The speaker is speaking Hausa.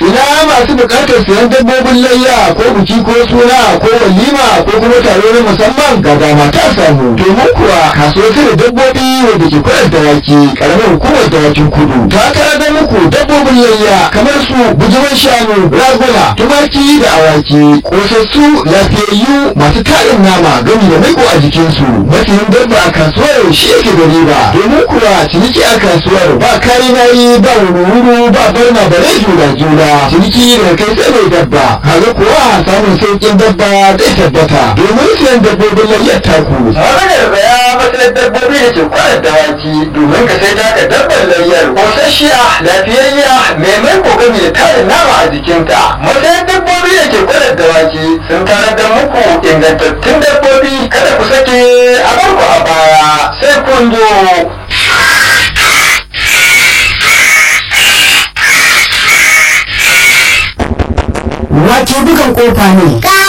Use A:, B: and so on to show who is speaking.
A: ina masu bukatar sayan dabbobin layya ko biki ko suna ko walima ko kuma taro na musamman ga dama ta samu domin kuwa kasuwar da dabbobi wadda ke kwanar dawaki karamar hukumar dawakin kudu ta karar muku dabbobin layya kamar su bujiman shanu raguna tumaki da awaki kosassu lafiyayyu masu tarin nama gami da maiko a jikinsu masanin dabba a kasuwar shi yake da riba domin kuwa ciniki a kasuwar ba kari nayi ba wuru ba barna ba rai juna juna ciniki da kai sai mai dabba kaga kuwa samun sauƙin dabba zai tabbata domin siyan dabbobin layyar taku maganar baya matsalar dabbobi da ke kwanar dawaki domin ka sai taka dabbar layyar kosasshiya lafiyayya mai mai kokami da tarin nama a jikinta matsayin dabbobi da ke kwanar dawaki sun tarar da muku ingantattun dabbobi kada ku sake a barku a baya sai kun zo
B: Wace bugan kofa ne?
C: Ka